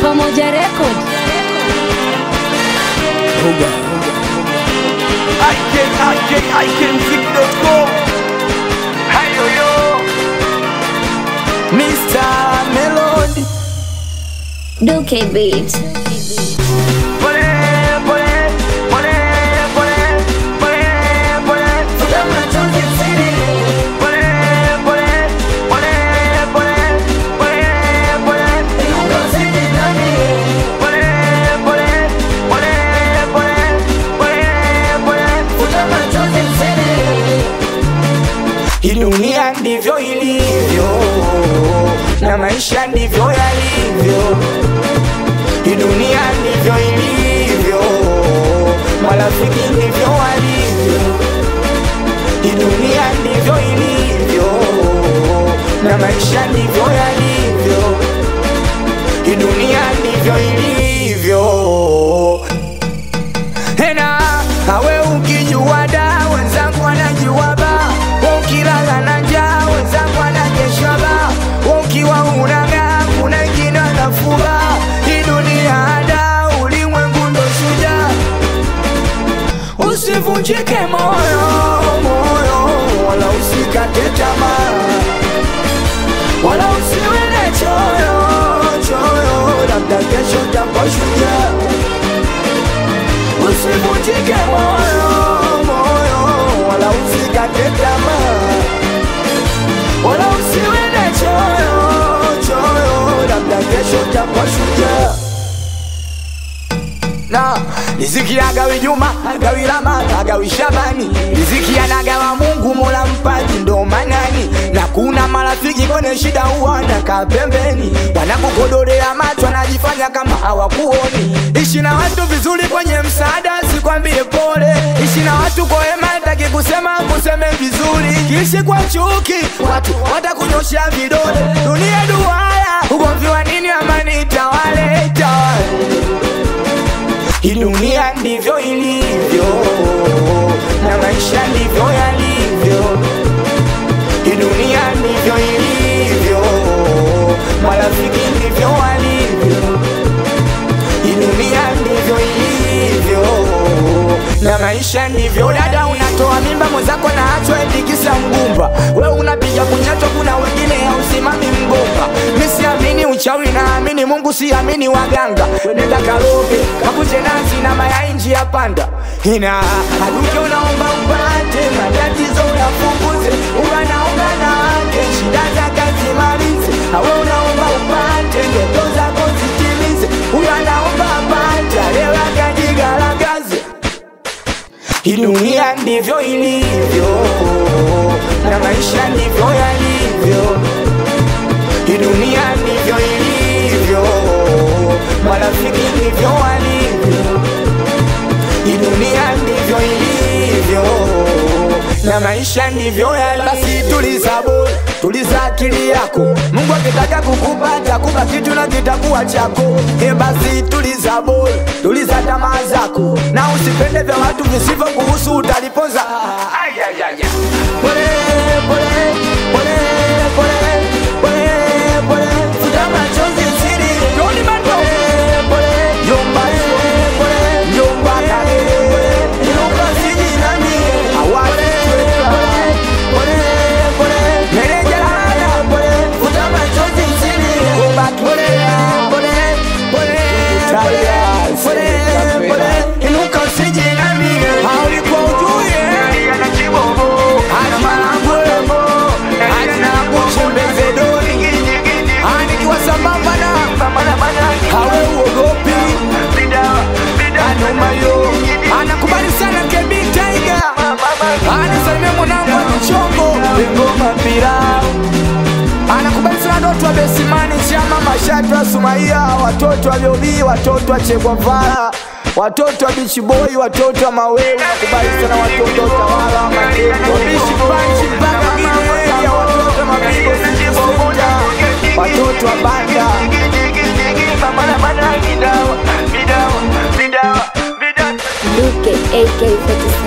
Pamoja Record. IKIKIMziki.com Hayo yo Mr. Melody Duke Beat. Pole, pole, pole, pole, pole, pole Futa machozi siri Pole, pole, pole, pole, pole, pole Iunga usije ndani Pole, pole, pole, pole, pole, pole Futa machozi siri Hii dunia ndivyo ilivyo na maisha ndivyo yalivyo. Hii dunia ndivyo ilivyo, marafiki ndivyo walivyo. Hii dunia ndivyo ilivyo, na maisha ndivyo yalivyo. Hii dunia ndivyo ilivyo. Tena awe ukijua da wenzangu wanajua ba, ukilala na njaa wenzangu wanakesha ba, ukiwa unang'aa kuna wengine wanafuba. Hii dunia da, ulimwengu ndo shujaa, usivunjike moyo moyo, wala usikate tamaa, wala usiwe na choyo choyo, labda kesho utakuwa shujaa usivunjike moyo moyo, wala usikate tamaa, wala usiwe na choyo choyo, labda kesho utakuwa shujaa na riziki agawi Juma agawi Rama agawi Shabani, riziki anagawa Mungu Mola mpaji ndo manani, na kuna marafiki kwenye shida huwa wanakaa pembeni, wanakukodolea macho, wanajifanya kama hawakuoni. Ishi na watu vizuri kwenye msaada, sikwambie pole. Ishi na watu kwa wema, taki kusema kuseme vizuri. Kiishi kwa chuki, watu watakunyosha vidole. Dunia duaya, ugomvi wa nini? Amani itawale, itawale hii dunia ndivyo ilivyo, na maisha ndivyo yalivyo. Hii dunia ndivyo ilivyo, marafiki ndivyo walivyo. Hii dunia ndivyo ilivyo, na maisha ndivyo. Dada, unatoa mimba mwenzako na achwa endikisa mgumba, we unapiga kunyatwa, kuna wengine hausimami mgomba. Mi siamini uchawi, naamini Mungu, siamini waganga. Nenda karoge kakuje nazi na mayai njia panda, ina aduke, unaomba upate matatizo uyapunguze, unanaomba na wake shida zake zimalize, awe unaomba upate ndoto zako zitimize, huyo anaomba apate leo akajigaragaze. Hii dunia ndivyo ilivyo, na maisha ndivyo yalivyo. Hii dunia ndivyo ilivyo, marafiki ndivyo walivyo. Hii dunia ndivyo ilivyo, na maisha ndivyo yalivyo. Basi tuliza bol, tuliza akili yako. Mungu akitaka kukupa atakupa kitu na kitakuwa chako. E, basi tuliza bol, tuliza tamaa zako, na usipende vya watu visivyo kuhusu, utalipoza. Ay, ay, ay, ay. Pole, pole, pole, pole, pole, pole, futa machozi siri. Joni Bando. Pole, yomba, pole, pole, yomba, kale, pole, inuka siji nani. Awali, pole, pole, pole, mereja lala, pole, futa machozi siri. Yomba, pole, pole, pole, pole, pole, pole, inuka siji nani. Haulikuwa ujue. Ana malango, ana kuchembeze doni. Anikiwa sambamba na hawe uogopi anumayo anakubali sana kebi taiga anisalimia mwanangu wa mchongo ngoma pira anakubali sana watoto wa besimani chama mashatu wa sumaia watoto wa vyobii watoto wa chekwavara watoto wa bichiboi watoto wa mawewe nakubali sana watoto wa utawala wa majengo bishi panchi mpaka gineya watoto wa mapigo sita watoto wa banda Duke AK47.